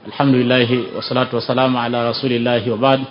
alhamdulillah wassalatu wassalamu ala rasulillah wa ba'd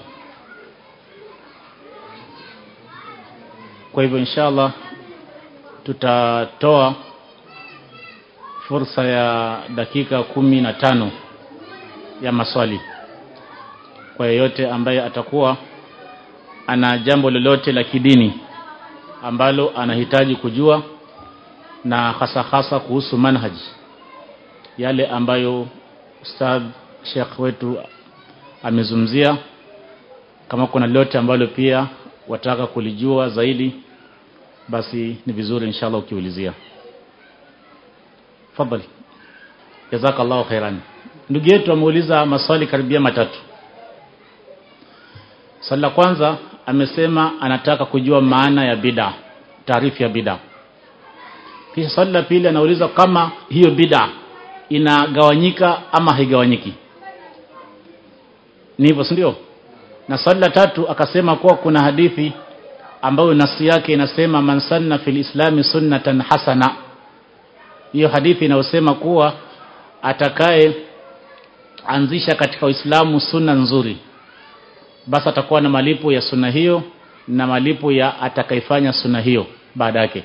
kwa hivyo inshallah tutatoa fursa ya dakika kumi na tano ya maswali kwa yeyote ambaye atakuwa ana jambo lolote la kidini ambalo anahitaji kujua na hasa hasa kuhusu manhaji yale ambayo ustadh Sheikh wetu amezungumzia kama kuna lolote ambalo pia wataka kulijua zaidi basi ni vizuri inshallah ukiulizia fadhali jazakallahu khairan ndugu yetu ameuliza maswali karibia matatu swali la kwanza amesema anataka kujua maana ya bid'a taarifu ya bid'a kisha swali la pili anauliza kama hiyo bid'a inagawanyika ama haigawanyiki ni hivyo ndio na swali la tatu akasema kuwa kuna hadithi ambayo nafsi yake inasema man sanna fil islami sunnatan hasana hiyo hadithi inayosema kuwa atakaye anzisha katika Uislamu sunna nzuri basi atakuwa na malipo ya sunna hiyo na malipo ya atakayefanya sunna hiyo baada yake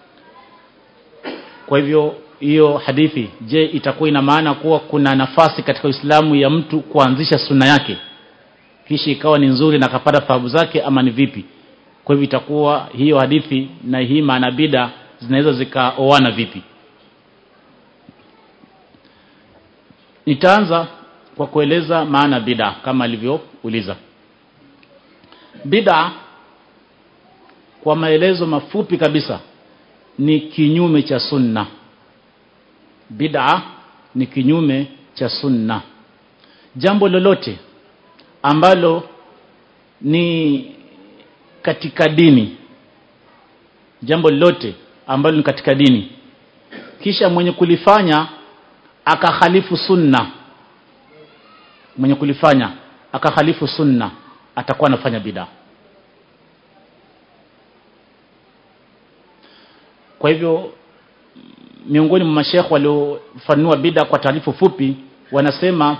kwa hivyo hiyo hadithi je itakuwa ina maana kuwa kuna nafasi katika Uislamu ya mtu kuanzisha sunna yake kisha ikawa ni nzuri na akapata thawabu zake ama ni vipi kwa hivyo itakuwa hiyo hadithi na hii maana bida zinaweza zikaoana vipi nitaanza kwa kueleza maana bida kama alivyouliza bida kwa maelezo mafupi kabisa ni kinyume cha sunna bid'a ni kinyume cha sunna jambo lolote ambalo ni katika dini jambo lolote ambalo ni katika dini kisha mwenye kulifanya akakhalifu sunna mwenye kulifanya akakhalifu sunna atakuwa anafanya bid'a kwa hivyo miongoni mwa mashekhe waliofanua bid'a kwa taarifu fupi wanasema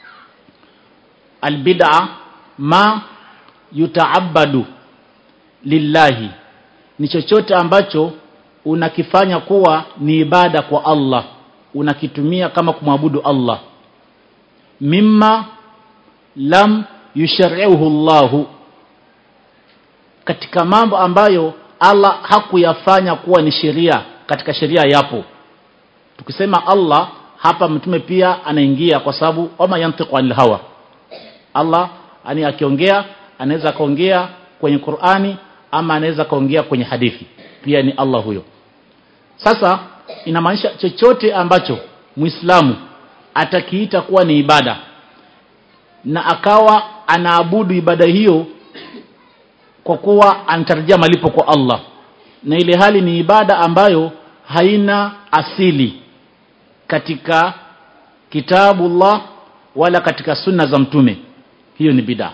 albid'a ma yutaabadu lillahi ni chochote ambacho unakifanya kuwa ni ibada kwa Allah unakitumia kama kumwabudu Allah mimma lam yushari'uhu Allahu katika mambo ambayo Allah hakuyafanya kuwa ni sheria katika sheria yapo tukisema Allah hapa mtume pia anaingia kwa sababu wama yantiqu anil hawa Allah ani akiongea anaweza kaongea kwenye Qur'ani ama anaweza kaongea kwenye hadithi pia ni Allah huyo sasa inamaanisha chochote ambacho Muislamu atakiita kuwa ni ibada na akawa anaabudu ibada hiyo kwa kuwa anatarajia malipo kwa Allah na ile hali ni ibada ambayo haina asili katika kitabu Allah wala katika sunna za mtume hiyo ni bid'a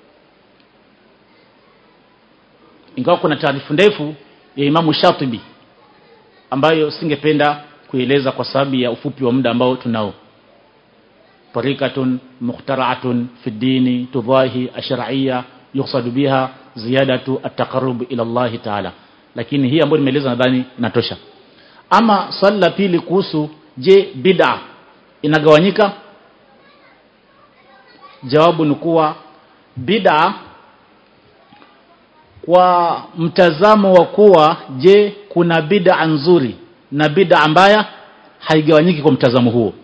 ingawa kuna taarifu ndefu ya Imamu Shatibi ambayo singependa kueleza kwa sababu ya ufupi wa muda ambao tunao tarikatun mukhtara'atun fi dini tudahi ash-shar'iyya yuqsadu biha ziyadatu at-taqarrub ila Allah ta'ala lakini hii ambayo nimeeleza nadhani inatosha ama swali la pili kuhusu je bid'a inagawanyika jawabu ni kuwa bid'a kwa mtazamo wa kuwa je kuna bid'a nzuri na bid'a mbaya haigawanyiki kwa mtazamo huo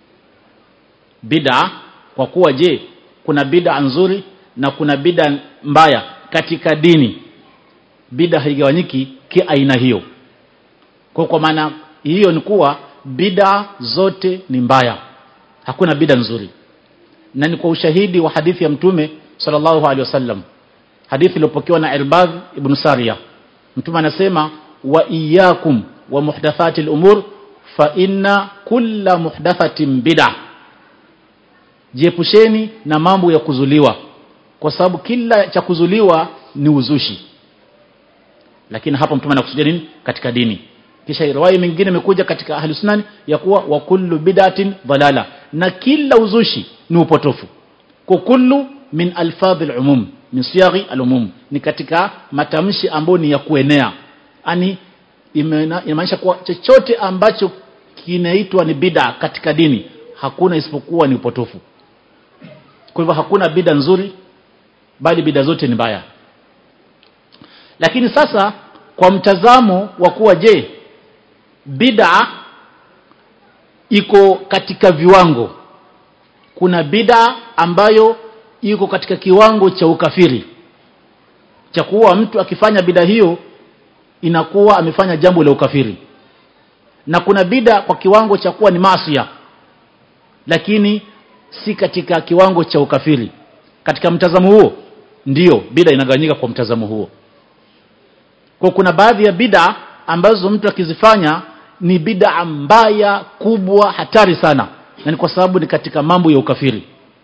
bid'a kwa kuwa je kuna bid'a nzuri na kuna bid'a mbaya katika dini bid'a haigawanyiki kiaina hiyo kwa kwa maana hiyo ni kuwa bid'a zote ni mbaya hakuna bid'a nzuri na ni kwa ushahidi wa hadithi ya mtume sallallahu alaihi wasallam hadithi iliyopokewa na Irbad ibn Sariya mtume anasema wa iyyakum wa muhdathati al-umur fa inna kulla muhdathatin bid'a jiepusheni na mambo ya kuzuliwa kwa sababu kila cha kuzuliwa ni uzushi lakini hapa mtume anakusudia nini katika dini kisha riwaya nyingine imekuja katika ahli sunan ya kuwa wa kullu bid'atin dalala na kila uzushi ni upotofu kwa kullu min alfadhi alumum min siyaghi alumum ni katika matamshi ambayo ni ya kuenea yani inamaanisha kuwa chochote ambacho kinaitwa ni bid'a katika dini hakuna isipokuwa ni upotofu kwa hivyo hakuna bid'a nzuri bali bid'a zote ni mbaya lakini sasa kwa mtazamo wa kuwa je bid'a iko katika viwango kuna bid'a ambayo iko katika kiwango cha ukafiri cha kuwa mtu akifanya bid'a hiyo inakuwa amefanya jambo la ukafiri na kuna bid'a kwa kiwango cha kuwa ni maasiya lakini si katika kiwango cha ukafiri katika mtazamo huo ndiyo bid'a inagawanyika kwa mtazamo huo kwa kuna baadhi ya bid'a ambazo mtu akizifanya ni bid'a mbaya kubwa hatari sana na ni kwa sababu ni katika mambo ya ukafiri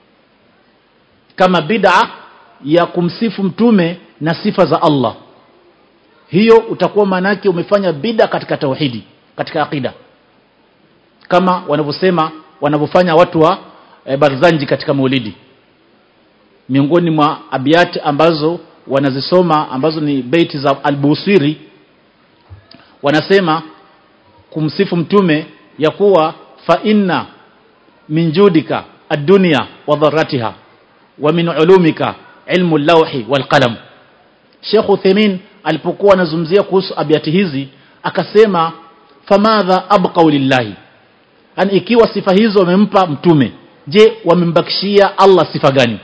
kama bid'a ya kumsifu mtume na sifa za Allah hiyo utakuwa manake umefanya bid'a katika tauhidi katika akida kama wanavyosema wanavyofanya watu wa e, Barzanji katika Maulidi miongoni mwa abiyati ambazo wanazisoma ambazo ni beiti za Al-Busiri wanasema kumsifu mtume ya kuwa fa inna min judika ad-dunya wa dharratiha wa min ulumika ilmu al-lawhi wal qalam Sheikh Uthaymeen alipokuwa anazungumzia kuhusu abiyati hizi akasema famadha abqa lillahi yani ikiwa sifa hizo wamempa mtume je wamembakishia Allah sifa gani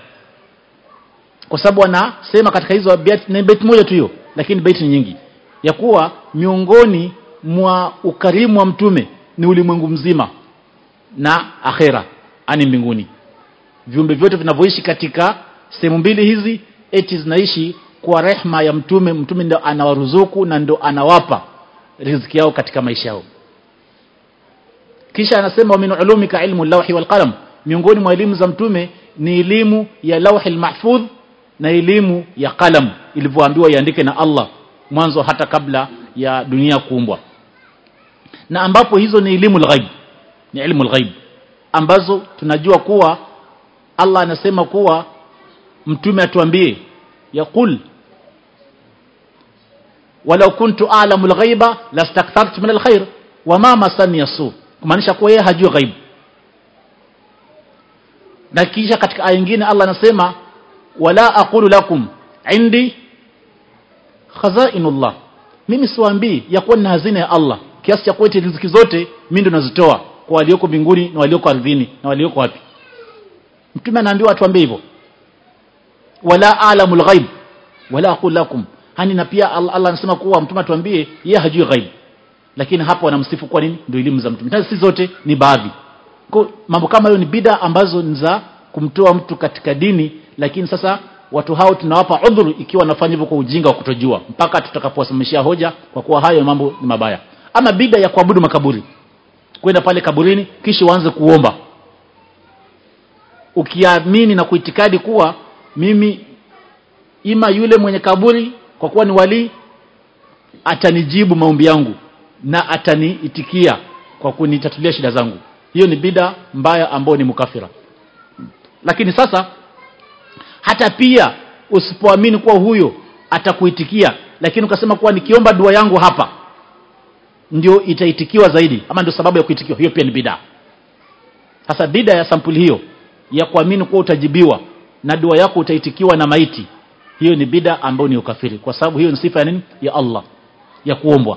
kwa sababu anasema katika hizo abiyati ni bait moja tu hiyo lakini bait ni nyingi ya kuwa miongoni mwa ukarimu wa mtume ni ulimwengu mzima na akhera ani mbinguni viumbe vyote vinavyoishi katika sehemu mbili hizi eti zinaishi kwa rehma ya mtume mtume ndo anawaruzuku na ndo anawapa riziki yao katika maisha yao kisha anasema min ulumika ilmu lawhi wal qalam miongoni mwa elimu za mtume ni elimu ya lawhi mahfudh na elimu ya qalam ilivyoambiwa iandike na Allah mwanzo hata kabla ya dunia kuumbwa na ambapo hizo ni elimu ghaib ni elimu ghaib ambazo tunajua kuwa Allah anasema kuwa mtume atuambie yaqul walau kuntu a'lamu al-ghaiba lastakthartu min al-khair wama masani yasu kumaanisha kuwa yeye hajui ghaib na kisha katika aya nyingine Allah anasema wala aqulu lakum indi khazainullah mimi siwaambii ya kuwa nina hazina ya Allah kiasi cha kuwa riziki zote mimi ndo nazitoa kwa walioko mbinguni na walioko ardhini na walioko wapi mtume anaambiwa atuambie hivyo wala alamul ghaib wala aqul lakum hani na pia Allah, Allah anasema kuwa mtume atuambie yeye hajui ghaib lakini hapo wanamsifu kwa nini ndio elimu za mtume si zote ni baadhi kwa mambo kama hiyo ni bida ambazo ni za kumtoa mtu katika dini lakini sasa watu hao tunawapa udhuru ikiwa wanafanya hivyo kwa ujinga wa kutojua mpaka tutakapowasimamishia hoja kwa kuwa hayo mambo ni mabaya ama bida ya kuabudu makaburi kwenda pale kaburini kisha uanze kuomba ukiamini na kuitikadi kuwa mimi ima yule mwenye kaburi kwa kuwa ni wali atanijibu maombi yangu na ataniitikia kwa kunitatulia shida zangu hiyo ni bida mbaya ambayo ni mukafira lakini sasa hata pia usipoamini kuwa huyo atakuitikia lakini ukasema kuwa nikiomba dua yangu hapa ndio itaitikiwa zaidi ama ndio sababu ya kuitikiwa hiyo pia ni bida sasa bida ya sampuli hiyo ya kuamini kuwa utajibiwa na dua yako utaitikiwa na maiti hiyo ni bida ambayo ni ukafiri kwa sababu hiyo ni sifa ya nini ya Allah ya kuombwa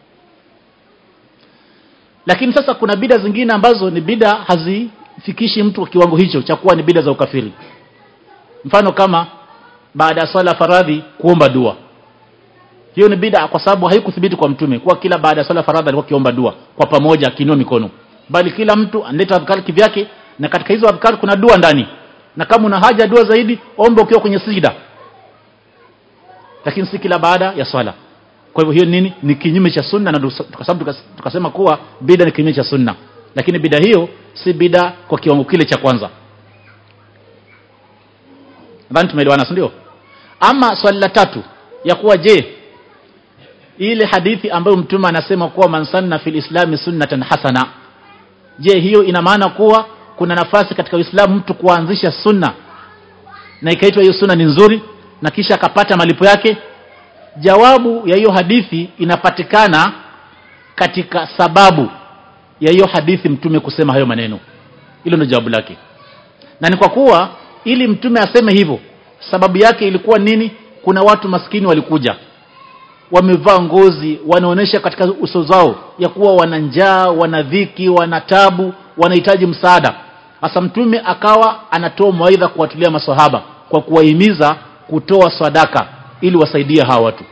lakini sasa kuna bida zingine ambazo ni bida hazifikishi mtu kwa kiwango hicho cha kuwa ni bida za ukafiri mfano kama baada ya swala faradhi kuomba dua hiyo ni bida kwa sababu haikuthibiti kwa mtume kuwa kila baada ya swala faradhi alikuwa kiomba dua kwa pamoja akiinua mikono bali kila mtu analeta adhkari kivyake na katika hizo adhkari kuna dua ndani na kama una haja dua zaidi omba ukiwa kwenye sijida lakini si kila baada ya swala kwa hivyo hiyo nini ni kinyume cha sunna na kwa sababu tukasema kuwa bida ni kinyume cha sunna lakini bida hiyo si bida kwa kiwango kile cha kwanza nadhani tumeelewana si ndio ama swali la tatu ya kuwa je ile hadithi ambayo mtume anasema kuwa man sanna fil islami sunnatan hasana je hiyo ina maana kuwa kuna nafasi katika uislamu mtu kuanzisha sunna na ikaitwa hiyo sunna ni nzuri na kisha akapata malipo yake jawabu ya hiyo hadithi inapatikana katika sababu ya hiyo hadithi mtume kusema hayo maneno hilo ndio jawabu lake na ni kwa kuwa ili mtume aseme hivyo sababu yake ilikuwa nini kuna watu maskini walikuja wamevaa ngozi wanaonesha katika uso zao ya kuwa wana njaa wana dhiki wana tabu wanahitaji msaada hasa mtume akawa anatoa mawaidha kuwatulia maswahaba kwa kuwahimiza kutoa sadaka ili wasaidie hawa watu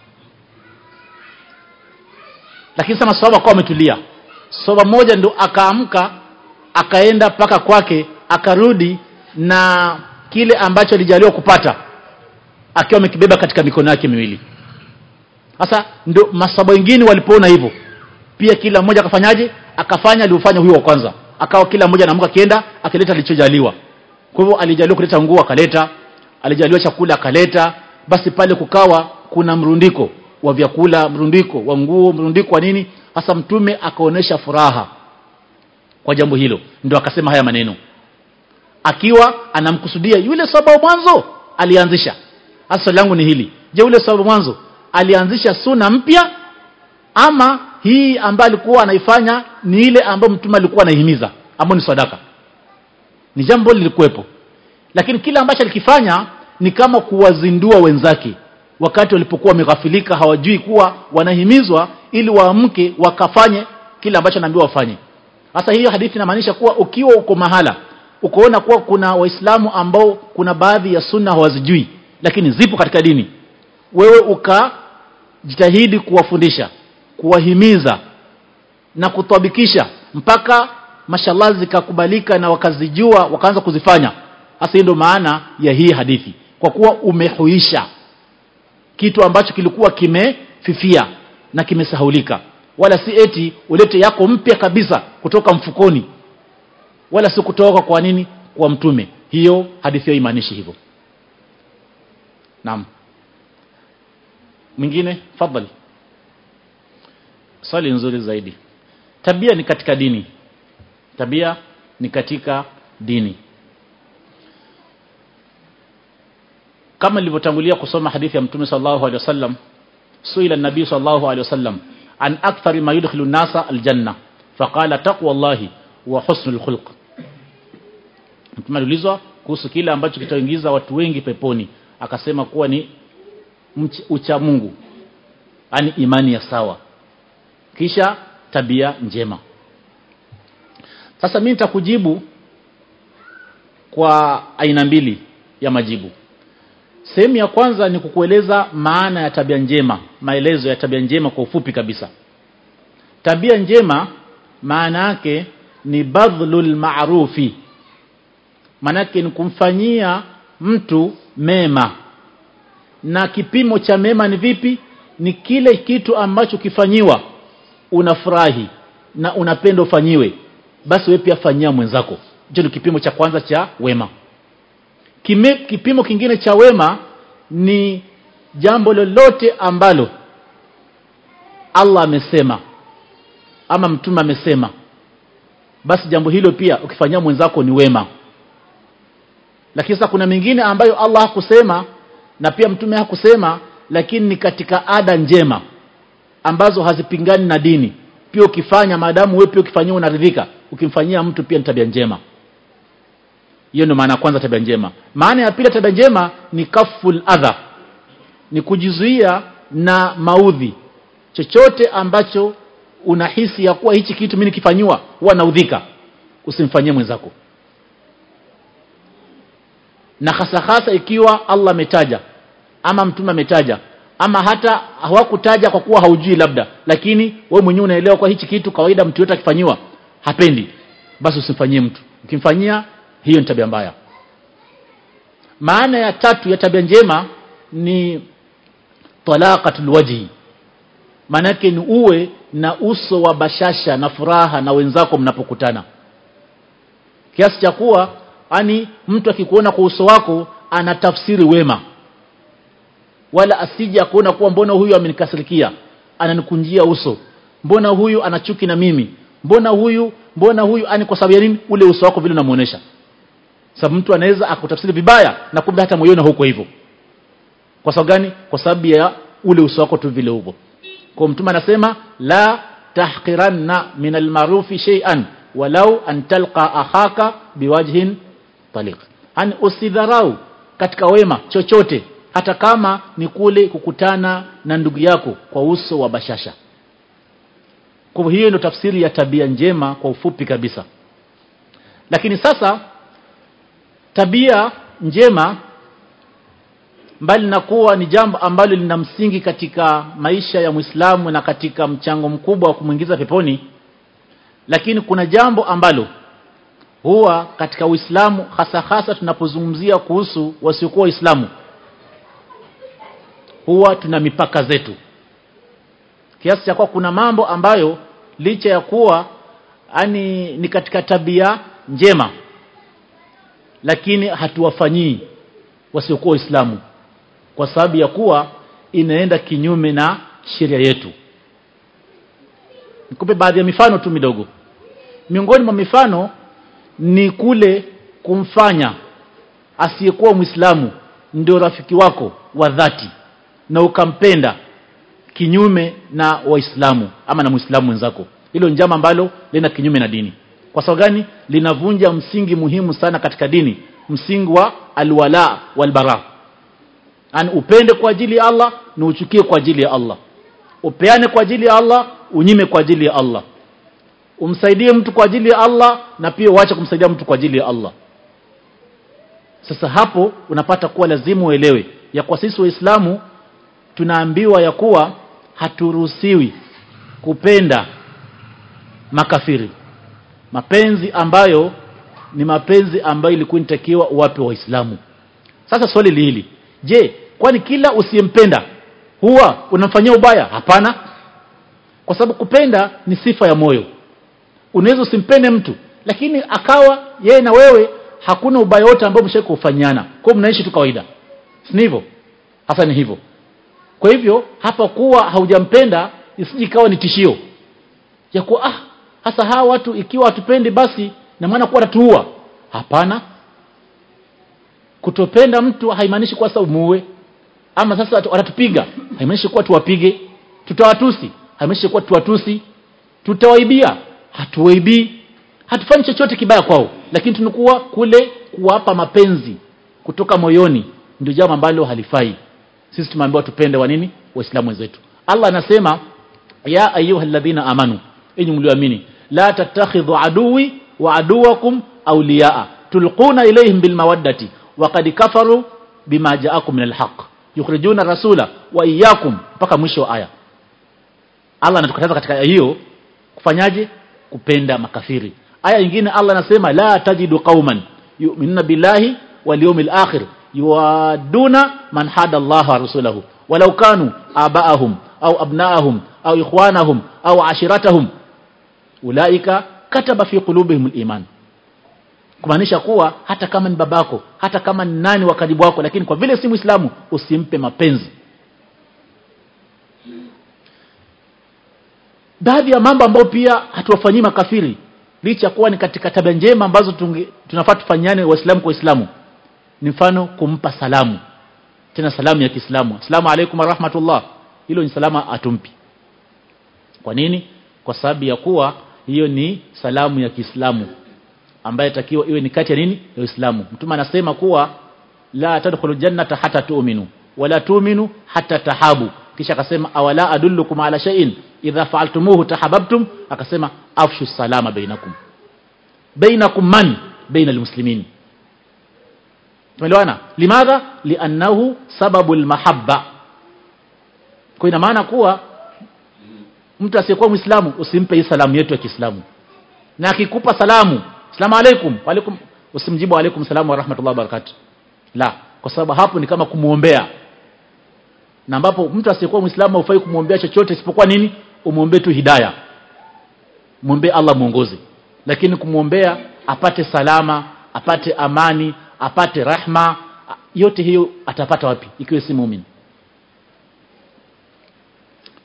lakini sasa maswahaba kwa wametulia soba moja ndo akaamka akaenda mpaka kwake akarudi na kile ambacho alijaliwa kupata akiwa amekibeba katika mikono yake miwili sasa ndio masaba wengine walipoona hivyo pia kila mmoja akafanyaje akafanya aliofanya huyo wa kwanza akawa kila mmoja anaamka akienda akileta alichojaliwa kwa hivyo alijaliwa kuleta nguo akaleta alijaliwa chakula akaleta basi pale kukawa kuna mrundiko wa vyakula mrundiko wa nguo mrundiko wa nini hasa mtume akaonesha furaha kwa jambo hilo ndio akasema haya maneno akiwa anamkusudia yule sababu mwanzo alianzisha hasa swali langu ni hili je yule sababu mwanzo alianzisha suna mpya ama hii ambayo alikuwa anaifanya ni ile ambayo mtume alikuwa anaihimiza ambayo ni sadaka ni jambo lilikuwepo lakini kile ambacho alikifanya ni kama kuwazindua wenzake wakati walipokuwa wameghafilika hawajui kuwa wanahimizwa ili waamke wakafanye kile ambacho naambiwa wafanye sasa hiyo hadithi inamaanisha kuwa ukiwa uko mahala ukoona kuwa kuna waislamu ambao kuna baadhi ya sunna hawazijui lakini zipo katika dini wewe ukajitahidi kuwafundisha kuwahimiza na kutabikisha mpaka mashallah zikakubalika na wakazijua wakaanza kuzifanya hasa ndio maana ya hii hadithi kwa kuwa umehuisha kitu ambacho kilikuwa kimefifia na kimesahulika wala si eti ulete yako mpya kabisa kutoka mfukoni wala si kutoka kwa nini kwa mtume hiyo hadithi hiyo imaanishi hivyo naam mwingine fadhali swali nzuri zaidi tabia ni katika dini tabia ni katika dini kama nilivyotangulia kusoma hadithi ya mtume sallallahu alaihi wasallam suila nabii sallallahu alaihi wasallam an akthari ma yudkhilu nasa aljanna faqala taqwa allahi wa husnul khulq mtume aliulizwa kuhusu kile ambacho kitaingiza watu wengi peponi akasema kuwa ni ucha Mungu yani imani ya sawa kisha tabia njema sasa mimi nitakujibu kwa aina mbili ya majibu sehemu ya kwanza ni kukueleza maana ya tabia njema maelezo ya tabia njema kwa ufupi kabisa tabia njema maana yake ni badhlul ma'rufi maana yake ni kumfanyia mtu mema na kipimo cha mema ni vipi ni kile kitu ambacho kifanyiwa unafurahi na unapenda ufanyiwe basi wewe pia fanyia mwenzako hicho ni kipimo cha kwanza cha wema Kime, kipimo kingine cha wema ni jambo lolote ambalo Allah amesema ama mtume amesema basi jambo hilo pia ukifanyia mwenzako ni wema lakini sasa kuna mingine ambayo Allah hakusema na pia mtume hakusema lakini ni katika ada njema ambazo hazipingani na dini pia ukifanya maadamu wewe pia ukifanyia unaridhika ukimfanyia mtu pia ni tabia njema hiyo ndio maana ya kwanza tabia njema maana ya pili tabia njema ni kaful adha ni kujizuia na maudhi chochote ambacho unahisi ya kuwa hichi kitu mimi nikifanyiwa huwa naudhika usimfanyie mwenzako na hasa hasa ikiwa Allah ametaja ama mtume ametaja ama hata hawakutaja kwa kuwa haujui labda lakini wewe mwenyewe unaelewa kwa hichi kitu kawaida mtu yote akifanyiwa hapendi basi usimfanyie mtu ukimfanyia hiyo ni tabia mbaya maana ya tatu ya tabia njema ni talaqatul wajhi maana yake ni uwe na uso wa bashasha na furaha na wenzako mnapokutana kiasi cha kuwa ani mtu akikuona kwa uso wako anatafsiri wema wala asije akuona kuwa mbona huyu amenikasirikia ananikunjia uso mbona huyu ana chuki na mimi mbona huyu mbona huyu ani kwa sababu ya nini ule uso wako vile unamuonesha sababu mtu anaweza akutafsiri vibaya na kumbe hata moyoni huko hivyo kwa sababu gani kwa sababu ya ule uso wako tu vile upo kwa mtume anasema la tahqiranna min almarufi shay'an walau an talqa akhaka biwajhin taliq yani usidharau katika wema chochote hata kama ni kule kukutana na ndugu yako kwa uso wa bashasha kwa hiyo ndio tafsiri ya tabia njema kwa ufupi kabisa lakini sasa tabia njema mbali na kuwa ni jambo ambalo lina msingi katika maisha ya Muislamu na katika mchango mkubwa wa kumwingiza peponi lakini kuna jambo ambalo huwa katika Uislamu hasa hasa tunapozungumzia kuhusu wasiokuwa Waislamu huwa tuna mipaka zetu kiasi cha kuwa kuna mambo ambayo licha ya kuwa ani ni katika tabia njema lakini hatuwafanyii wasiokuwa Waislamu kwa sababu ya kuwa inaenda kinyume na sheria yetu nikupe baadhi ya mifano tu midogo miongoni mwa mifano ni kule kumfanya asiyekuwa Muislamu ndio rafiki wako wa dhati na ukampenda kinyume na waislamu ama na muislamu mwenzako hilo njama ambalo lina kinyume na dini kwa sababu gani linavunja msingi muhimu sana katika dini msingi wa alwala walbara yani upende kwa ajili ya Allah na uchukie kwa ajili ya Allah upeane kwa ajili ya Allah unyime kwa ajili ya Allah umsaidie mtu kwa ajili ya Allah na pia uache kumsaidia mtu kwa ajili ya Allah sasa hapo unapata kuwa lazima uelewe ya kwa sisi waislamu tunaambiwa ya kuwa haturuhusiwi kupenda makafiri mapenzi ambayo ni mapenzi ambayo ilikuwa inatakiwa uwape waislamu sasa swali hili je kwani kila usiyempenda huwa unamfanyia ubaya hapana kwa sababu kupenda ni sifa ya moyo unaweza usimpende mtu lakini akawa yeye na wewe hakuna ubaya wote ambao mshawahi kufanyana kwa mnaishi tu kawaida si hivyo hasa ni hivyo kwa hivyo hapa kuwa haujampenda isije ikawa ni tishio ya kuwa ah hasa hawa watu ikiwa hatupendi basi na maana kuwa watatuua hapana kutopenda mtu haimaanishi kuwa sasa umuue ama sasa watatupiga haimaanishi kuwa tuwapige tutawatusi haimaanishi kuwa tuwatusi tutawaibia hatuwaibii hatufanyi chochote kibaya kwao lakini tunakuwa kule kuwapa mapenzi kutoka moyoni ndio jambo ambalo halifai sisi tumeambiwa tupende wa nini waislamu wenzetu Allah anasema ya ayyuhalladhina amanu enyi mlioamini la tattakhidhu aduwi wa aduwakum awliyaa tulquna ilayhim bilmawaddati waqad kafaru bima ja'akum min alhaq yukhrijuna rasula wa iyyakum mpaka mwisho wa aya Allah anatukataza katika aya hiyo kufanyaje kupenda makafiri aya nyingine Allah anasema la tajidu qauman yu'minuna billahi wal yawmil akhir yuwaduna man hada Allah wa rasulahu walau kanu abaahum au abnaahum au ikhwanahum au ashiratahum ulaika kataba fi qulubihim al-iman kumaanisha kuwa hata kama ni babako hata kama ni nani wa karibu wako lakini kwa vile si muislamu usimpe mapenzi baadhi ya mambo ambayo pia hatuwafanyii makafiri licha kuwa ni katika tabia njema ambazo tunge, tunafaa tufanyane waislamu kwa waislamu ni mfano kumpa salamu tena salamu ya Kiislamu asalamu alaykum warahmatullah hilo ni salama atumpi kwa nini kwa sababu ya kuwa hiyo ni salamu ya Kiislamu ambaye takiwa iwe ni kati ya nini ya Uislamu mtume anasema kuwa la tadkhulu jannata hata tu'minu wala tu'minu hata tahabu kisha akasema awala adullukum ala shay'in idha fa'altumuhu tahabbtum akasema afshu salama bainakum bainakum man baina almuslimin tumeelewana limadha liannahu sababu almahabba kwa ina maana kuwa mtu asiyekuwa muislamu usimpe hii salamu yetu ya Kiislamu na akikupa salamu salamu alaikum alaikum usimjibu alaikum salamu wa rahmatullahi wa barakatuh la kwa sababu hapo ni kama kumuombea na ambapo mtu asiyekuwa muislamu haufai kumuombea chochote isipokuwa nini umuombee tu hidayah muombe Allah muongoze lakini kumuombea apate salama apate amani apate rahma yote hiyo atapata wapi ikiwa si muumini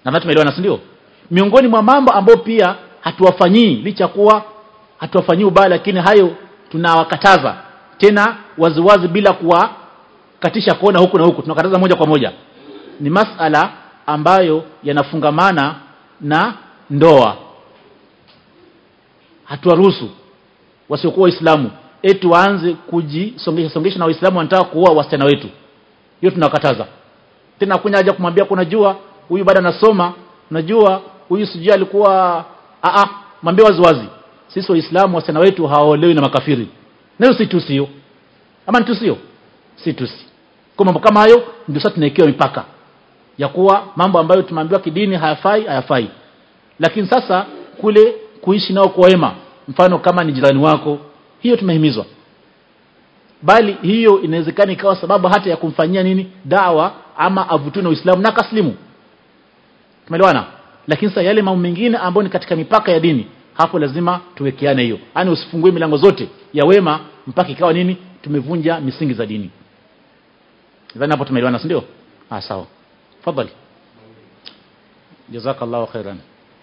na tumeelewana si ndio miongoni mwa mambo ambayo pia hatuwafanyii licha kuwa hatuwafanyii ubaya lakini hayo tunawakataza tena waziwazi bila kuwakatisha kona huku na huku tunakataza moja kwa moja ni masala ambayo yanafungamana na ndoa hatuwaruhusu wasiokuwa waislamu eti waanze kujisongesha songesha na waislamu wanataka kuoa wasichana wetu hiyo tunakataza tena hakuna haja kumwambia kuna jua huyu bado anasoma unajua huyu sijui alikuwa a a mwambie wazi wazi sisi waislamu wasichana wetu hawaolewi na makafiri nayo si tusio ama ni tusio si tusi kwa mambo kama hayo ndio sasa tunawekewa mipaka ya kuwa mambo ambayo tumeambiwa kidini hayafai hayafai lakini sasa kule kuishi nao kwa wema mfano kama ni jirani wako hiyo tumehimizwa bali hiyo inawezekana ikawa sababu hata ya kumfanyia nini dawa ama avutue na Uislamu na kaslimu tumeelewana lakini sasa yale mambo mengine ambayo ni katika mipaka ya dini hapo lazima tuwekeane hiyo yani usifungue milango zote ya wema mpaka ikawa nini tumevunja misingi za dini nadhani hapo tumeelewana si ndio ah sawa fadhali jazakallahu khairan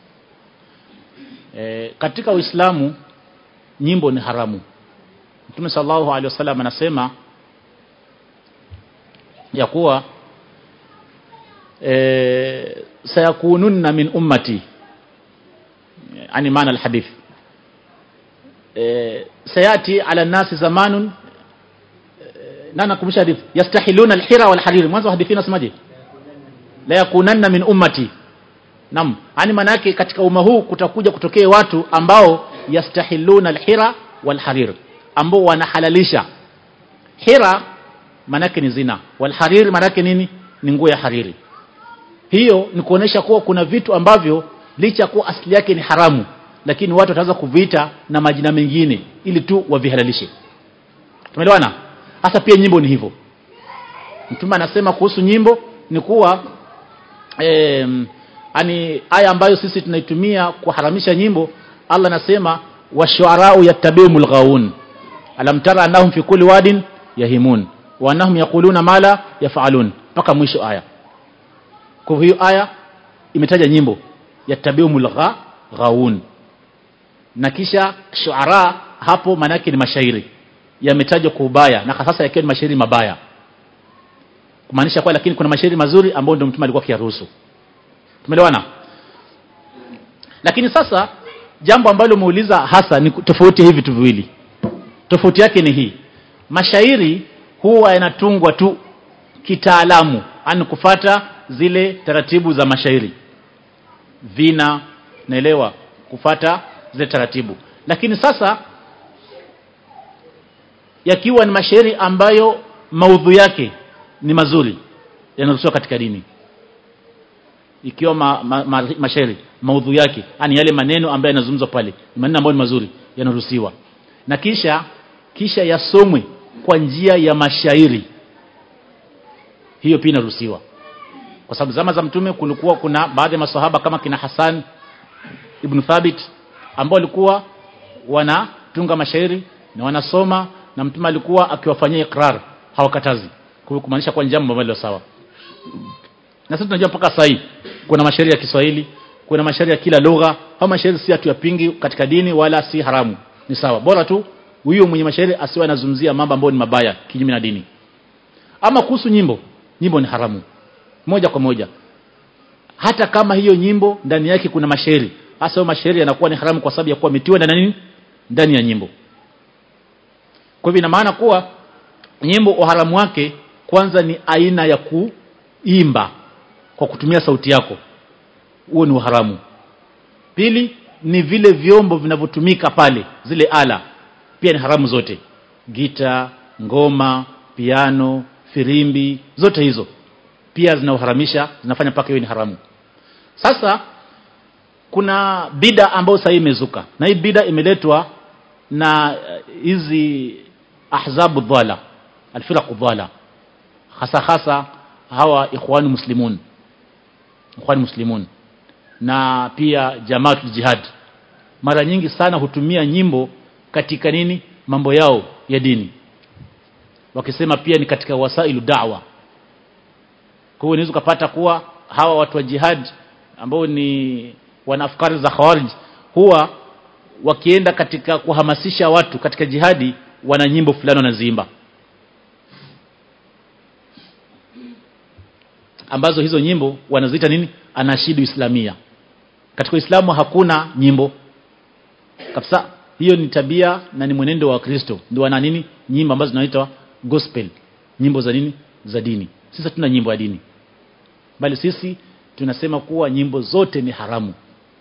e, katika uislamu nyimbo ni haramu mtume sallallahu alaihi wasallam anasema ya kuwa e, sayakununna min ummati yani maana alhadith e, sayati ala nasi zamanun na nakumbusha hadithi yastahiluna alhira wal harir mwanzo hadithi inasemaje la yakunanna min ummati nam yani maana yake katika umma huu kutakuja kutokea watu ambao yastahiluna alhira wal harir ambao wanahalalisha hira maana yake ni zina wal harir maana yake nini ni nguo ya hariri hiyo ni kuonesha kuwa kuna vitu ambavyo licha kuwa asili yake ni haramu lakini watu wataanza kuviita na majina mengine ili tu wavihalalishe tumeelewana hasa pia nyimbo ni hivyo mtume anasema kuhusu nyimbo ni kuwa eh, ani aya ambayo sisi tunaitumia kuharamisha nyimbo Allah anasema washuarau yattabi'umul ghaun alam tara annahum fi kulli wadin yahimun wa annahum yaquluna ma la yaf'alun mpaka mwisho aya kwa hiyo aya imetaja nyimbo yattabi'umul ghaun na kisha shuara hapo manake ni mashairi yametajwa kwa ubaya na sasa yakiwa ni mashairi mabaya kumaanisha kwa lakini kuna mashairi mazuri ambayo ndio mtume alikuwa akiyaruhusu tumeelewana lakini sasa jambo ambalo umeuliza hasa ni tofauti hivi vitu viwili tofauti yake ni hii mashairi huwa yanatungwa tu kitaalamu ani kufata zile taratibu za mashairi vina naelewa kufata zile taratibu lakini sasa yakiwa ni mashairi ambayo maudhu yake ni mazuri yanaruhusiwa katika dini ikiwa ma, ma, ma, mashairi maudhu yake yani yale maneno ambayo yanazungumzwa pale ni maneno ambayo ni mazuri yanaruhusiwa na kisha kisha yasomwe kwa njia ya mashairi hiyo pia inaruhusiwa kwa sababu zama za mtume kulikuwa kuna baadhi ya masahaba kama kina Hassan ibn Thabit ambao walikuwa wanatunga mashairi na wanasoma na mtume alikuwa akiwafanyia ikrar hawakatazi kwa hiyo kumaanisha kwa jambo ambalo sawa na sisi tunajua mpaka sasa kuna mashairi ya Kiswahili kuna mashairi ya kila lugha au mashairi si hatuyapingi katika dini wala si haramu ni sawa bora tu huyo mwenye mashairi asiwe anazungumzia mambo ambayo ni mabaya kinyume na dini ama kuhusu nyimbo nyimbo ni haramu moja kwa moja hata kama hiyo nyimbo ndani yake kuna mashairi hasa hayo mashairi yanakuwa ni haramu kwa sababu ya kuwa metiwa ndani nini ndani ya nyimbo kwa hivyo ina maana kuwa nyimbo uharamu wake kwanza ni aina ya kuimba kwa kutumia sauti yako huo ni uharamu pili ni vile vyombo vinavyotumika pale zile ala pia ni haramu zote gita ngoma piano firimbi zote hizo pia zinauharamisha zinafanya mpaka hiyo ni haramu sasa kuna bida ambayo sasa imezuka na hii bida imeletwa na hizi ahzabu dhala alfiraq dhala hasa hasa hawa ikhwani muslimun ikhwani muslimun na pia jamaatul jihad mara nyingi sana hutumia nyimbo katika nini mambo yao ya dini wakisema pia ni katika wasailu da'wa kwa hiyo unaweza kupata kuwa hawa watu wa jihad ambao ni wana afkari za khawarij huwa wakienda katika kuhamasisha watu katika jihadi wana nyimbo fulani wanaziimba ambazo hizo nyimbo wanaziita nini anashidu islamia katika Uislamu hakuna nyimbo kabisa hiyo ni tabia na ni mwenendo wa Kristo ndio wana nini nyimbo ambazo zinaitwa gospel nyimbo za nini za dini sisi hatuna nyimbo ya dini bali sisi tunasema kuwa nyimbo zote ni haramu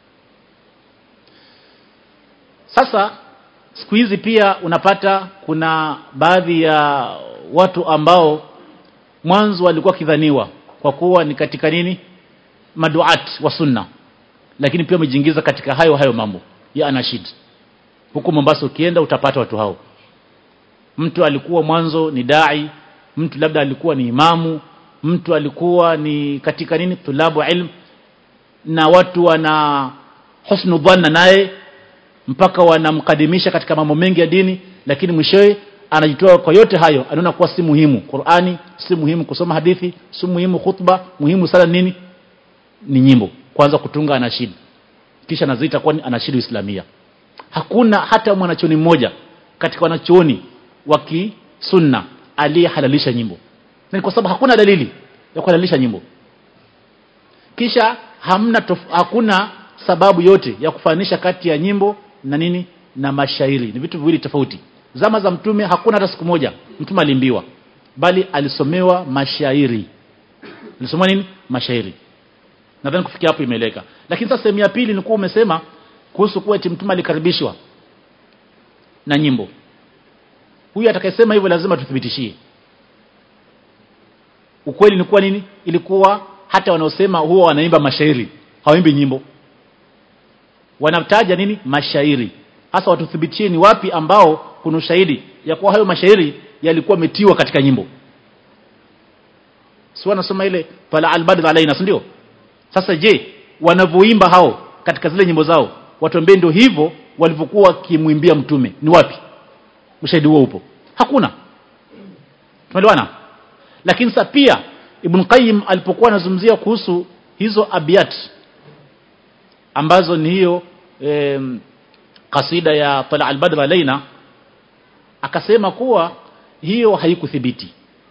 sasa siku hizi pia unapata kuna baadhi ya watu ambao mwanzo walikuwa kidhaniwa kwa kuwa ni katika nini maduat wa sunna lakini pia wamejiingiza katika hayo hayo mambo ya anashid huko Mombasa ukienda utapata watu hao mtu alikuwa mwanzo ni dai mtu labda alikuwa ni imamu mtu alikuwa ni katika nini tulabu ilm na watu wana husnu dhanna naye mpaka wanamkadimisha katika mambo mengi ya dini lakini mwishowe anajitoa kwa yote hayo anaona kuwa si muhimu Qur'ani si muhimu kusoma hadithi si muhimu khutba muhimu sana nini ni nyimbo kwanza kutunga anashid kisha anaziita kwa anashidu islamia hakuna hata mwanachoni mmoja katika wanachuoni wa kisunna aliyehalalisha nyimbo ni kwa sababu hakuna dalili ya kuhalalisha nyimbo kisha hamna tof, hakuna sababu yote ya kufanisha kati ya nyimbo na nini na mashairi ni vitu viwili tofauti zama za mtume hakuna hata siku moja mtume alimbiwa bali alisomewa mashairi alisomewa nini mashairi nadhani kufikia hapo imeeleka lakini sasa sehemu ya pili ni kuwa umesema kuhusu kuwa eti mtume alikaribishwa na nyimbo huyu atakayesema hivyo lazima tuthibitishie ukweli ni kuwa nini ilikuwa hata wanaosema huwa wanaimba mashairi hawaimbi nyimbo wanataja nini mashairi hasa watuthibitishie ni wapi ambao kuna ushahidi ya kuwa hayo mashairi yalikuwa metiwa katika nyimbo si wanasoma ile fala albadr alaina si ndio sasa je wanavyoimba hao katika zile nyimbo zao watuambie ndio hivyo walivyokuwa wakimwimbia mtume ni wapi ushahidi huo upo hakuna tumeelewana lakini sasa pia Ibn Qayyim alipokuwa anazungumzia kuhusu hizo abiyat ambazo ni hiyo e, kasida ya Tala al-Badr alaina akasema kuwa hiyo haikuthibiti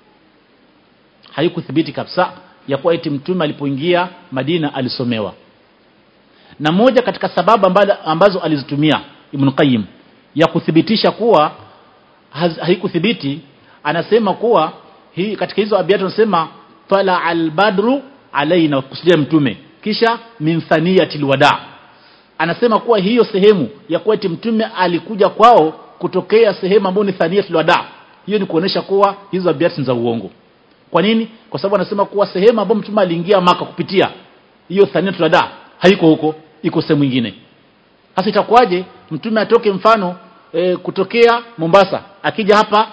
haikuthibiti kabisa ya kuwa eti mtume alipoingia Madina alisomewa na moja katika sababu ambazo alizitumia Ibn Qayyim ya kuthibitisha kuwa haikuthibiti anasema kuwa hii katika hizo abiyat tunasema tala albadru alaina kusudia mtume kisha min thaniyatil wada anasema kuwa hiyo sehemu ya kuwa eti mtume alikuja kwao kutokea sehemu ambayo ni thaniyatul wada hiyo ni kuonesha kuwa hizo abiyat ni za uongo kwa nini kwa sababu anasema kuwa sehemu ambayo mtume aliingia maka kupitia hiyo thaniyatul wada haiko huko iko sehemu nyingine sasa itakuwaje mtume atoke mfano e, kutokea Mombasa akija hapa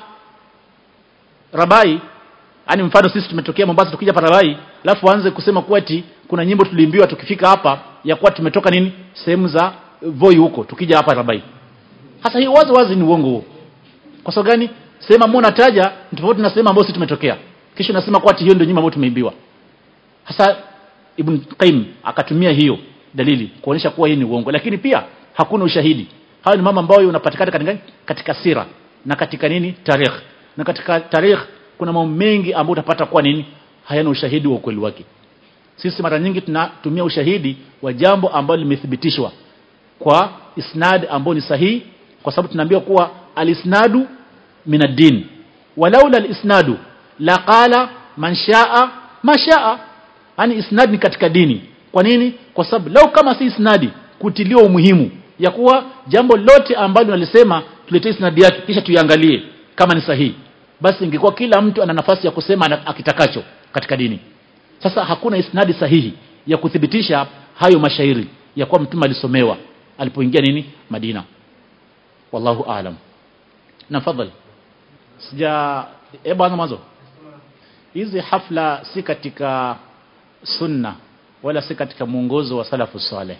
Rabai yani mfano sisi tumetokea Mombasa tukija hapa Rabai alafu aanze kusema kuwa eti kuna nyimbo tuliimbiwa tukifika hapa ya kuwa tumetoka nini sehemu za Voi huko tukija hapa Rabai hasa hiyo wazi wazi ni uongo huo kwa sababu gani sema mbona nataja tofauti na sehemu ambayo sisi tumetokea kisha nasema kwa eti hiyo ndio nyimbo ambayo tumeimbiwa hasa Ibn Qayyim akatumia hiyo dalili kuonyesha kuwa hii ni uongo lakini pia hakuna ushahidi hayo ni mambo ambayo unapatikana katika katika sira na katika nini tarikh na katika tarikh kuna mambo mengi ambayo utapata kuwa nini hayana ushahidi wa ukweli wake sisi mara nyingi tunatumia ushahidi wa jambo ambalo limethibitishwa kwa isnad ambao ni sahihi kwa sababu tunaambiwa kuwa alisnadu minad-din walaula al-isnadu la qala man shaa ma shaa yani isnad ni katika dini kwa nini kwa sababu lau kama si isnadi kutiliwa umuhimu ya kuwa jambo lote ambalo nalisema tuletee isnadi yake kisha tuiangalie kama ni sahihi basi ingekuwa kila mtu ana nafasi ya kusema akitakacho katika dini sasa hakuna isnadi sahihi ya kuthibitisha hayo mashairi ya kuwa mtume alisomewa alipoingia nini Madina wallahu aalam na fadhali sija eh bwana mwanzo hizi hafla si katika sunna wala si katika mwongozo wa salafu saleh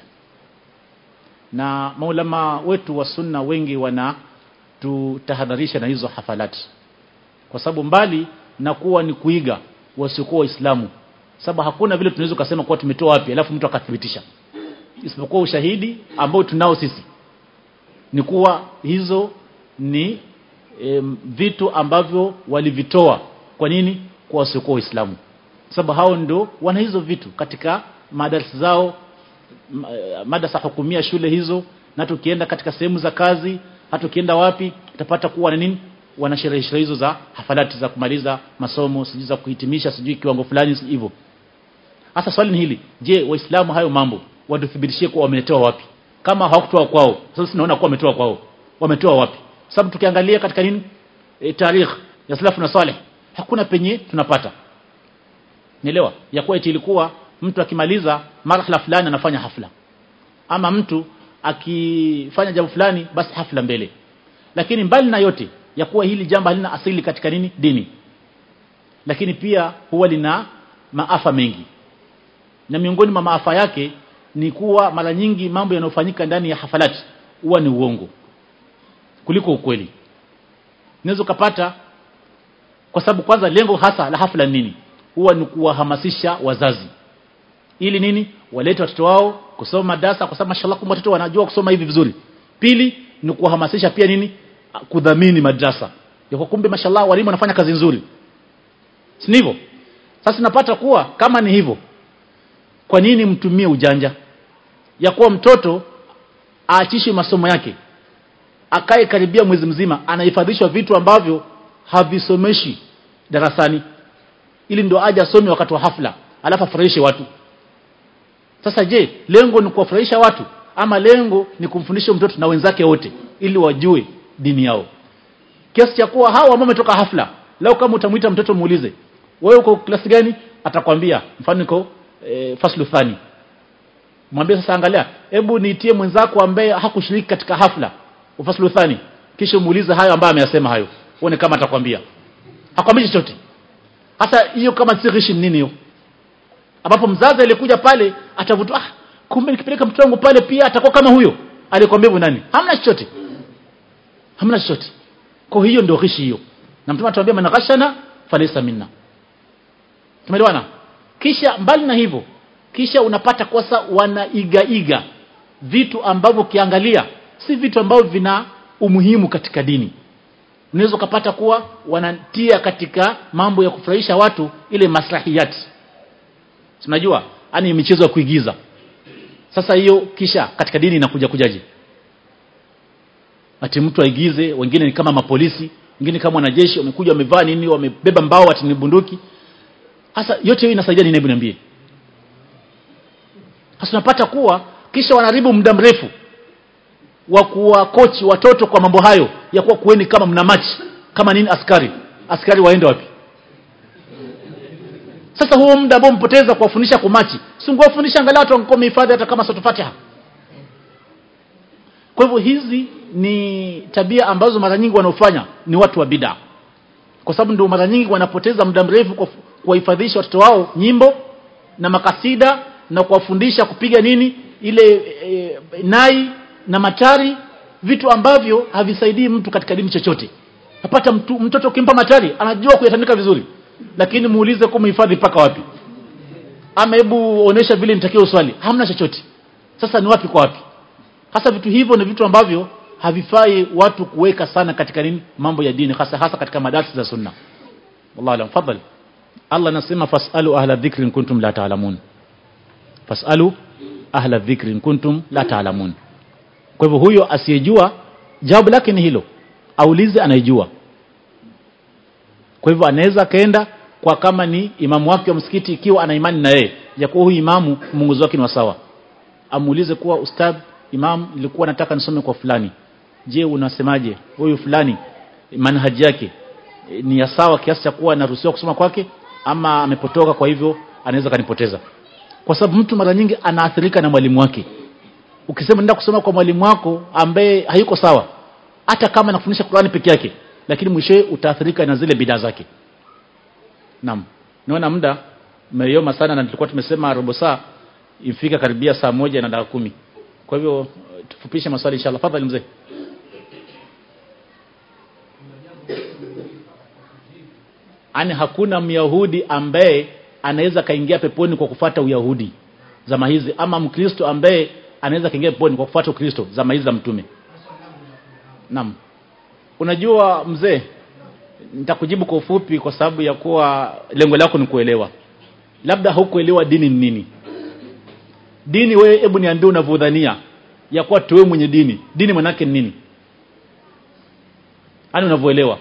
na maulama wetu wa sunna wengi wana tutahadharisha na hizo hafalati kwa sababu mbali na kuwa ni kuiga wasiokuwa waislamu sababu hakuna vile tunaweza kusema kuwa tumetoa wapi alafu mtu akathibitisha isipokuwa ushahidi ambao tunao sisi ni kuwa hizo ni e, vitu ambavyo walivitoa kwa nini kwa wasiokuwa waislamu sababu hao ndio wana hizo vitu katika madarasa zao madarasa hukumia shule hizo na tukienda katika sehemu za kazi hata ukienda wapi utapata kuwa na nini wana sherehe hizo za hafalati za kumaliza masomo sijui za kuhitimisha sijui kiwango fulani hivyo hasa swali ni hili je waislamu hayo mambo watuthibitishie kuwa wametoa wapi kama hawakutoa kwao sasa tunaona kuwa wametoa kwao wametoa wapi sababu tukiangalia katika nini e, tarikh ya salafu na saleh hakuna penye tunapata nielewa ya kuwa eti ilikuwa mtu akimaliza marhala fulani anafanya hafla ama mtu akifanya jambo fulani basi hafla mbele lakini mbali na yote ya kuwa hili jambo halina asili katika nini dini lakini pia huwa lina maafa mengi na miongoni mwa maafa yake ni kuwa mara nyingi mambo yanayofanyika ndani ya hafalati huwa ni uongo kuliko ukweli unaweza ukapata kwa sababu kwanza lengo hasa la hafla nini huwa ni kuwahamasisha wazazi ili nini walete watoto wao kusoma madarasa kwa sababu mashallah kumbe watoto wanajua kusoma hivi vizuri pili ni kuhamasisha pia nini kudhamini madrasa yako kumbe mashallah walimu wanafanya kazi nzuri si hivyo sasa napata kuwa kama ni hivyo kwa nini mtumie ujanja ya kuwa mtoto aachishe masomo yake akae karibia mwezi mzima anahifadhishwa vitu ambavyo havisomeshi darasani ili ndio aje asome wakati wa hafla alafu afurahishe watu sasa je lengo ni kuwafurahisha watu ama lengo ni kumfundisha mtoto na wenzake wote ili wajue dini yao kiasi cha kuwa hawa ambao wametoka hafla leo kama utamwita mtoto muulize wewe uko klasi gani atakwambia mfano niko e, faslu thani mwambie sasa angalia hebu niitie mwenzako ambaye hakushiriki katika hafla ufaslu thani kisha muulize hayo ambayo ameyasema hayo uone kama atakwambia hakwambii chochote hasa hiyo kama si ghishi nini hiyo ambapo mzazi alikuja pale atavuta ah kumbe nikipeleka mtoto wangu pale pia atakuwa kama huyo alikwambia hivyo nani hamna chochote hamna chochote kwa hiyo ndio ghishi hiyo na mtume atuambia man ghashana falaysa minna tumeelewana kisha mbali na hivyo kisha unapata kosa wanaigaiga vitu ambavyo ukiangalia si vitu ambavyo vina umuhimu katika dini unaweza ukapata kuwa wanatia katika mambo ya kufurahisha watu ile maslahiyati unajua yani michezo ya kuigiza sasa hiyo kisha katika dini inakuja kujaje ati mtu aigize wengine ni kama mapolisi wengine kama wanajeshi wamekuja wamevaa nini wamebeba mbao ati ni bunduki sasa yote hiyo inasaidia nini hebu niambie sasa unapata kuwa kisha wanaharibu muda mrefu wa kuwa kochi watoto kwa mambo hayo ya kuwa kueni kama mna machi kama nini askari askari waende wapi sasa huo muda ambao mpoteza kuwafundisha kumachi si ungewafundisha angalau watu wangekuwa wamehifadhi hata kama sura Fatiha kwa hivyo hizi ni tabia ambazo mara nyingi wanaofanya ni watu wa bid'a kwa sababu ndio mara nyingi wanapoteza muda mrefu kuwahifadhisha watoto wao nyimbo na makasida na kuwafundisha kupiga nini ile e, nai na matari vitu ambavyo havisaidii mtu katika dini chochote napata mtu, mtoto ukimpa matari anajua kuyatandika vizuri lakini muulize kwa mhifadhi mpaka wapi ama hebu onesha vile nitakiwa uswali hamna chochote sasa ni wapi kwa wapi hasa vitu hivyo ni vitu ambavyo havifai watu kuweka sana katika nini mambo ya dini hasa hasa katika madarasa za sunna wallahu alam fadhali Allah anasema fasalu ahla dhikri in kuntum la ta'lamun fasalu ahla dhikri in kuntum la ta'lamun kwa hivyo huyo asiyejua jawabu lake ni hilo aulize anayejua kwa hivyo anaweza kaenda kwa kama ni imamu wake wa msikiti ikiwa ana imani na yeye ya kuwa huyu imamu mwongozo wake ni wa sawa amuulize kuwa ustadh imam nilikuwa nataka nisome kwa fulani je unasemaje huyu fulani manhaji yake e, ni ya sawa kiasi cha kuwa anaruhusiwa kusoma kwake ama amepotoka kwa hivyo anaweza kanipoteza kwa sababu mtu mara nyingi anaathirika na mwalimu wake ukisema nenda kusoma kwa mwalimu wako ambaye hayuko sawa hata kama anafundisha Qur'ani peke yake lakini mwishowe utaathirika na zile bidaa zake naam naona muda umeyoma sana na tulikuwa tumesema robo saa ifika karibia saa moja na dakika kumi kwa hivyo tufupishe maswali inshallah fadhali mzee ani hakuna myahudi ambaye anaweza kaingia peponi kwa kufata uyahudi zama hizi ama mkristo ambaye anaweza kaingia peponi kwa kufuata ukristo zama hizi za mtume naam unajua mzee nitakujibu kwa ufupi kwa sababu ya kuwa lengo lako ni kuelewa labda hukuelewa dini ni nini dini wewe hebu niambie unavyodhania ya kuwa tuwe mwenye dini dini manake ni nini yani unavyoelewa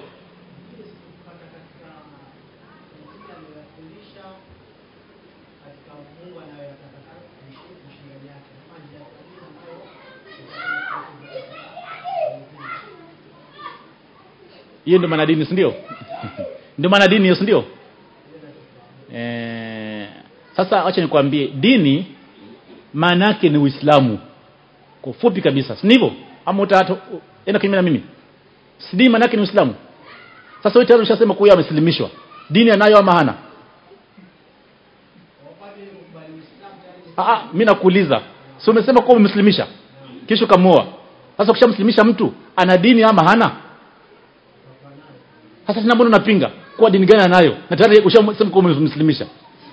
hiyo ndio maana dini si ndio ndio maana dini hiyo si ndio eh sasa acha nikwambie dini maana yake ni Uislamu kwa ufupi kabisa si ndivyo ama utata enda kinyume na mimi si dini maana yake ni Uislamu sasa wewe tayari ushasema kuwa ameslimishwa dini anayo ama hana ah mimi nakuuliza si umesema kuwa umemslimisha kisha kamuoa sasa ukishamslimisha mtu ana dini ama hana sasa sina mbona unapinga kwa dini gani anayo na tayari ushamsema kuwa umemslimisha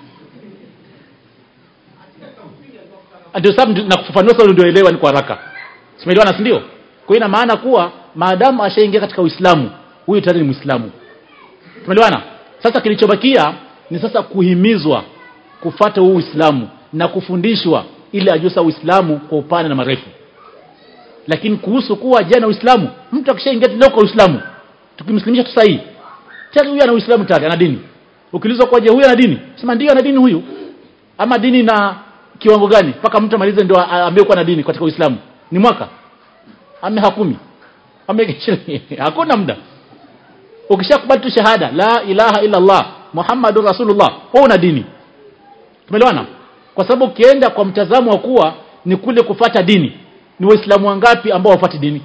ndio sababu nakufafanua sasa ndio elewa ni kwa haraka simeelewana si ndio kwa hiyo ina maana kuwa maadamu ashaingia katika Uislamu huyu tayari ni Muislamu tumeelewana sasa kilichobakia ni sasa kuhimizwa kufata huu Uislamu na kufundishwa ili ajue sasa Uislamu kwa upana na marefu lakini kuhusu kuwa jana Uislamu mtu akishaingia leo kwa Uislamu tukimslimisha tu sahihi tayari huyu ana Uislamu tayari ana dini ukiulizwa kwa je huyu ana dini sema ndio ana dini huyu ama dini na kiwango gani mpaka mtu amalize ndio aambie kuwa na dini katika Uislamu ni mwaka ame hakumi ame hakuna muda ukishakubali tu shahada la ilaha illa Allah Muhammadur Rasulullah wewe una dini tumeelewana kwa sababu ukienda kwa mtazamo wa kuwa ni kule kufata dini ni waislamu wangapi ambao wafati dini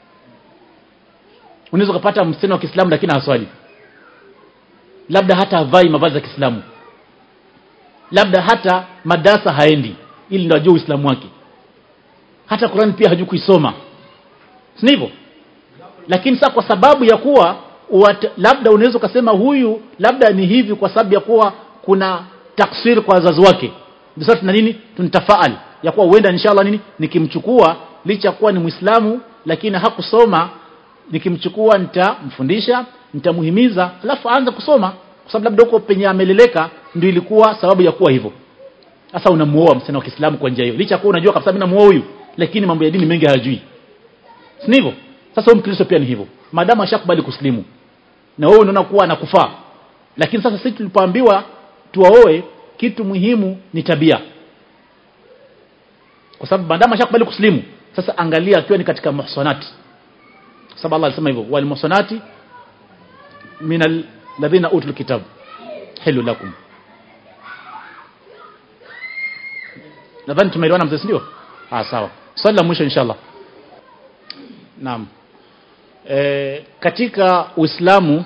unaweza kupata msichana wa Kiislamu lakini haswali labda hata havai mavazi ya Kiislamu labda hata madarasa haendi ili ndio ajue Uislamu wake hata Qur'an pia hajui kuisoma si hivyo lakini sasa kwa sababu ya kuwa uat, labda unaweza ukasema huyu labda ni hivi kwa sababu ya kuwa kuna taksir kwa wazazi wake ndio sasa tuna nini tunitafaal ya kuwa huenda inshallah nini nikimchukua licha kuwa ni Muislamu lakini hakusoma nikimchukua nitamfundisha nitamuhimiza alafu aanze kusoma kwa sababu labda huko penye ameleleka ndio ilikuwa sababu ya kuwa hivyo sasa unamuoa msichana wa Kiislamu kwa njia hiyo licha kuwa unajua kabisa mimi namuoa huyu lakini mambo ya dini mengi hayajui si hivyo sasa huyu Mkristo pia ni hivyo maadamu ashakubali kuslimu na wewe unaona kuwa anakufaa lakini sasa sisi tulipoambiwa tuwaoe kitu muhimu ni tabia kwa sababu maadamu ashakubali kuslimu sasa angalia akiwa ni katika muhsanati kwa sababu Allah alisema hivyo wal muhsanati min alladhina utul kitab hilu lakum nadhani tumeelewana mzee ndio ah sawa swali la mwisho inshallah naam e, katika Uislamu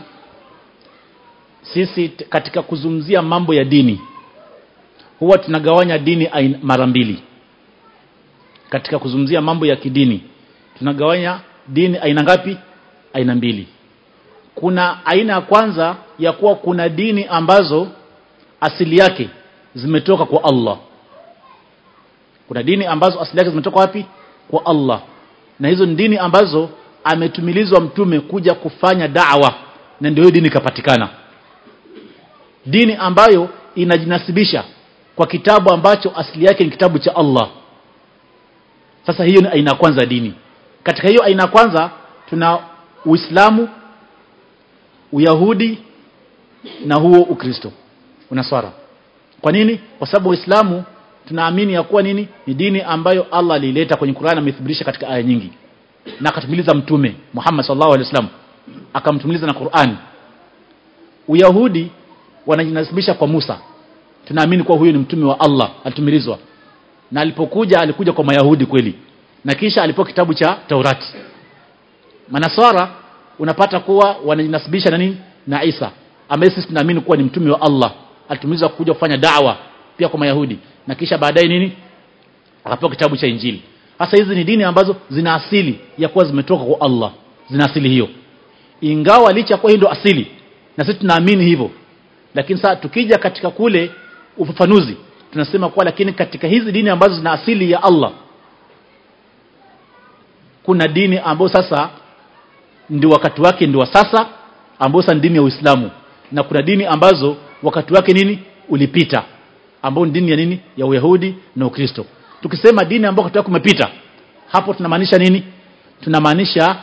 sisi katika kuzungumzia mambo ya dini huwa tunagawanya dini mara mbili katika kuzungumzia mambo ya kidini tunagawanya dini aina ngapi aina mbili kuna aina ya kwanza ya kuwa kuna dini ambazo asili yake zimetoka kwa Allah kuna dini ambazo asili yake zimetoka wapi kwa Allah na hizo ni dini ambazo ametumilizwa mtume kuja kufanya da'wa na ndio hiyo dini ikapatikana dini ambayo inajinasibisha kwa kitabu ambacho asili yake ni kitabu cha Allah sasa hiyo ni aina kwanza dini katika hiyo aina kwanza tuna Uislamu Uyahudi na huo Ukristo unaswara kwa nini kwa sababu Uislamu tunaamini ya kuwa nini ni dini ambayo Allah alileta kwenye Qur'an amethibitisha katika aya nyingi na akatumiliza mtume Muhammad sallallahu alaihi wasallam akamtumiliza na Qur'an Uyahudi wanajinasibisha kwa Musa tunaamini kuwa huyo ni mtume wa Allah alitumilizwa na alipokuja alikuja kwa Mayahudi kweli na kisha alipewa kitabu cha Taurati Manaswara unapata kuwa wanajinasibisha na nini na Isa ambaye sisi tunaamini kuwa ni mtume wa Allah alitumizwa kuja kufanya da'wa pia kwa Mayahudi na kisha baadaye nini akapewa kitabu cha Injili hasa hizi ni dini ambazo zina asili ya kuwa zimetoka kwa Allah zina asili hiyo ingawa licha kwa hiyo ndio asili na sisi tunaamini hivyo lakini sasa tukija katika kule ufafanuzi tunasema kuwa lakini katika hizi dini ambazo zina asili ya Allah kuna dini ambayo sasa ndio wakati wake ndio wa sasa ambayo sasa ni dini ya Uislamu na kuna dini ambazo wakati wake nini ulipita ambao ni dini ya nini ya Uyahudi na Ukristo tukisema dini ambayo wakati wake umepita hapo tunamaanisha nini tunamaanisha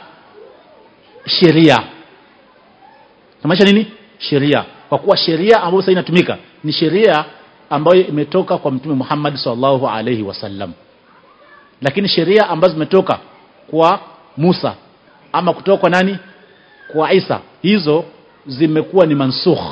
sheria tunamaanisha nini sheria kwa kuwa sheria ambayo sasa inatumika ni sheria ambayo imetoka kwa mtume Muhammad sallallahu alaihi wasallam lakini sheria ambazo zimetoka kwa Musa ama kutoka kwa nani kwa Isa hizo zimekuwa ni mansukh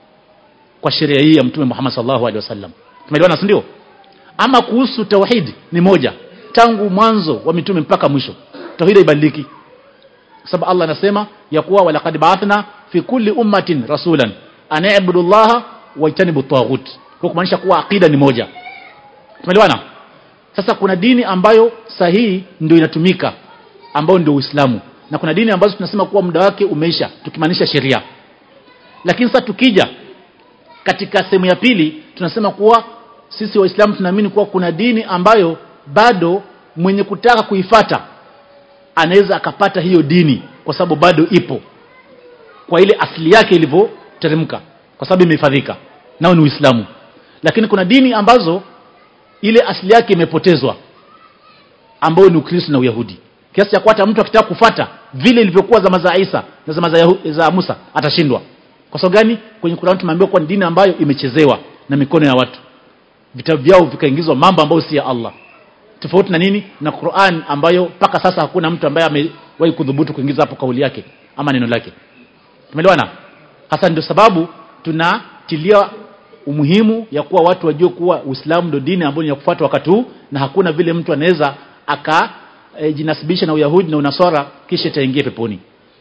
kwa sheria hii ya mtume Muhammad sallallahu alaihi wasallam tumeelewana ndio ama kuhusu tauhid ni moja tangu mwanzo wa mitume mpaka mwisho tauhid haibadiliki sababu Allah anasema ya kuwa walaqad ba'athna fi kulli ummatin rasulan an i'budu Allah wa ijtanibu at kwa kumaanisha kuwa akida ni moja tumeelewana sasa kuna dini ambayo sahihi ndio inatumika ambayo ndio Uislamu na kuna dini ambazo tunasema kuwa muda wake umeisha tukimaanisha sheria lakini sasa tukija katika sehemu ya pili tunasema kuwa sisi waislamu tunaamini kuwa kuna dini ambayo bado mwenye kutaka kuifata anaweza akapata hiyo dini kwa sababu bado ipo kwa ile asili yake ilivyoteremka kwa sababu imehifadhika nao ni Uislamu lakini kuna dini ambazo ile asili yake imepotezwa ambayo ni Ukristo na Uyahudi kiasi cha hata mtu akitaka kufata vile ilivyokuwa zama za Isa na zama za, Yahu, za Musa atashindwa kwa sababu gani kwenye Qur'an tumeambiwa kwa dini ambayo imechezewa na mikono ya watu vitabu vyao vikaingizwa mambo ambayo si ya Allah tofauti na nini na Qur'an ambayo mpaka sasa hakuna mtu ambaye amewahi kudhubutu kuingiza hapo kauli yake ama neno lake tumeelewana hasa ndio sababu tunatilia umuhimu ya kuwa watu wajue kuwa Uislamu ndio dini ambayo ni ya kufuata wakati huu na hakuna vile mtu anaweza aka e, jinasibisha na Uyahudi na Unaswara kisha itaingia peponi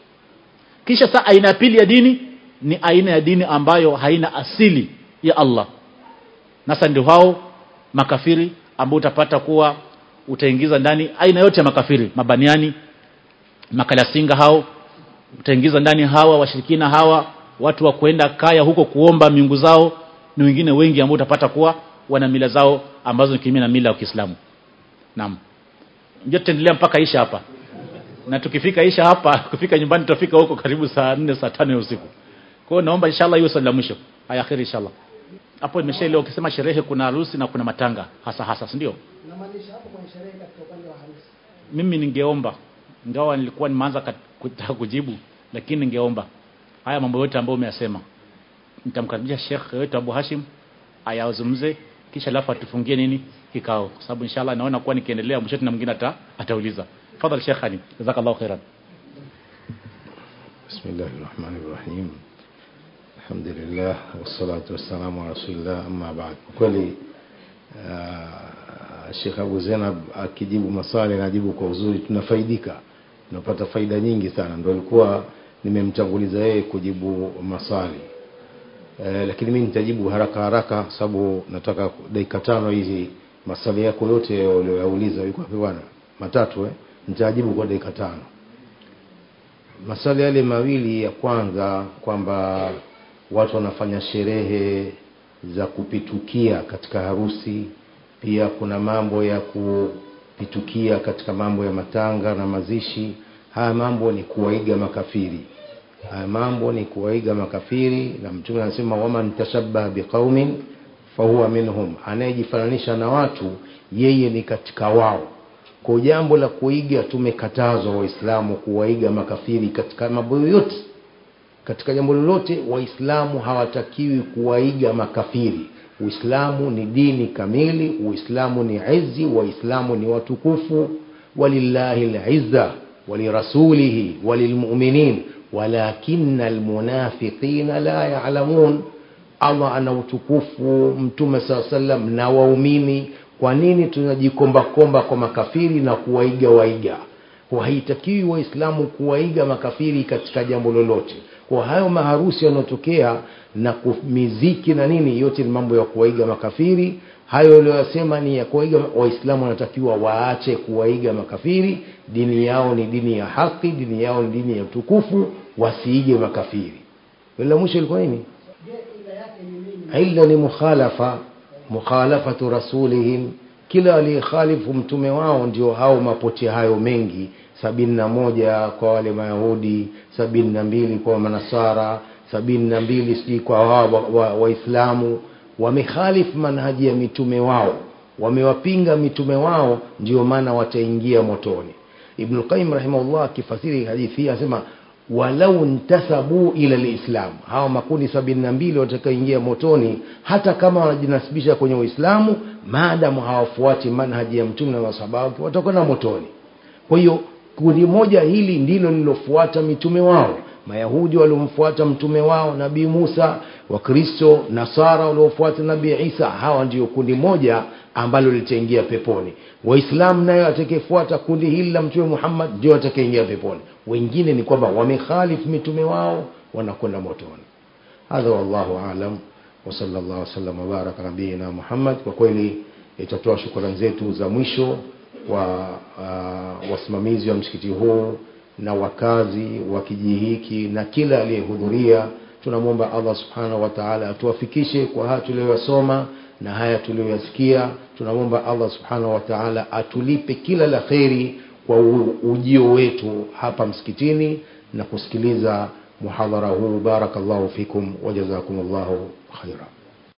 kisha saa aina ya pili ya dini ni aina ya dini ambayo haina asili ya Allah nasa ndio hao makafiri ambao utapata kuwa utaingiza ndani aina yote ya makafiri mabaniani makalasinga hao utaingiza ndani hawa washirikina hawa watu wa kwenda kaya huko kuomba miungu zao ni wengine wengi ambao utapata kuwa wana mila zao ambazo ni kinyume na mila ya Kiislamu naam ndio tutaendelea mpaka isha hapa na tukifika isha hapa kufika nyumbani tutafika huko karibu saa 4 saa 5 ya usiku kwa hiyo naomba inshallah hiyo swali la mwisho haya akhiri inshallah hapo imeshaelewa ukisema sherehe kuna harusi na kuna matanga hasa hasa si ndio Namaanisha hapo kwenye sherehe katika upande wa harusi. mimi ningeomba ingawa nilikuwa nimeanza kat- kutaka kujibu lakini ningeomba haya mambo yote ambayo umeyasema nitamkaribisha Sheikh wetu Abu Hashim ayazungumze kisha alafu atufungie nini kikao kwa sababu inshallah naona kuwa nikiendelea mwisho na mwingine ata, atauliza tafadhali Sheikh Ali jazakallahu khairan بسم الله الرحمن الرحيم الحمد لله والصلاة والسلام على رسول الله أما بعد kweli uh, Sheikh Abu Zainab akijibu maswali anajibu kwa uzuri tunafaidika tunapata faida nyingi sana ndio ilikuwa nimemtanguliza yeye kujibu maswali eh, lakini mimi nitajibu haraka haraka sababu nataka dakika tano hizi maswali yako yote uliyoyauliza yuko wapi bwana matatu eh nitajibu kwa dakika tano maswali yale mawili ya kwanza kwamba watu wanafanya sherehe za kupitukia katika harusi pia kuna mambo ya kupitukia katika mambo ya matanga na mazishi haya mambo ni kuwaiga makafiri haya mambo ni kuwaiga makafiri na mtume anasema waman tashabbaha biqaumin fahuwa minhum anayejifananisha na watu yeye ni katika wao kwa jambo la kuiga tumekatazwa waislamu kuwaiga makafiri katika mambo yoyote katika jambo lolote waislamu hawatakiwi kuwaiga makafiri uislamu ni dini kamili uislamu ni izi waislamu ni watukufu walillahi lizza walirasulihi walilmuminin walakina almunafiqina la yalamun allah ana utukufu mtume saa salam na waumini kwa nini tunajikombakomba kwa makafiri na kuwaiga waiga kwa haitakiwi waislamu kuwaiga makafiri katika jambo lolote kwa hayo maharusi yanayotokea na miziki na nini yote ni mambo ya kuwaiga makafiri hayo uliyosema ni ya kuwaiga waislamu wanatakiwa waache kuwaiga makafiri dini yao ni dini ya haki dini yao ni dini ya utukufu wasiige makafiri la mwisho ilikuwa nini Je, ila yake ni nini illa ni mukhalafa mukhalafatu rasulihim kila aliyekhalifu mtume wao ndio hao mapote hayo mengi sabini na moja kwa wale mayahudi sabini na mbili kwa manasara sabini na mbili sijui kwa waislamu wa, wa Waislamu. wamekhalifu manhaji ya mitume wao wamewapinga mitume wao ndio maana wataingia motoni ibnu qayyim rahimahullah akifasiri hadithi hii anasema walau ntasabu ila lislam hawa makundi sabini na mbili watakaoingia motoni hata kama wanajinasibisha kwenye uislamu maadamu hawafuati manhaji ya mtume na masahaba wake watakwenda motoni kwa hiyo kundi moja hili ndilo lililofuata mitume wao mayahudi waliomfuata mtume wao nabii musa wakristo nasara waliofuata nabii isa hawa ndio kundi moja ambalo litaingia peponi waislamu nayo atakayefuata kundi hili la mtume muhammad ndio atakaingia peponi wengine ni kwamba wamekhalifu mitume wao wanakwenda motoni hadha wallahu alam wasala llah wasalam wabaraka nabiina muhammad kwa kweli itatoa shukrani zetu za mwisho kwa uh, wasimamizi wa msikiti huu na wakazi wa kijiji hiki na kila aliyehudhuria tunamwomba allah subhanahu wa taala atuwafikishe kwa haya tuliyoyasoma na haya tuliyoyasikia tunamwomba allah subhanahu wa taala atulipe kila la kheri kwa ujio wetu hapa msikitini na kusikiliza muhadhara huu barakallahu fikum wajazakum llahu khaira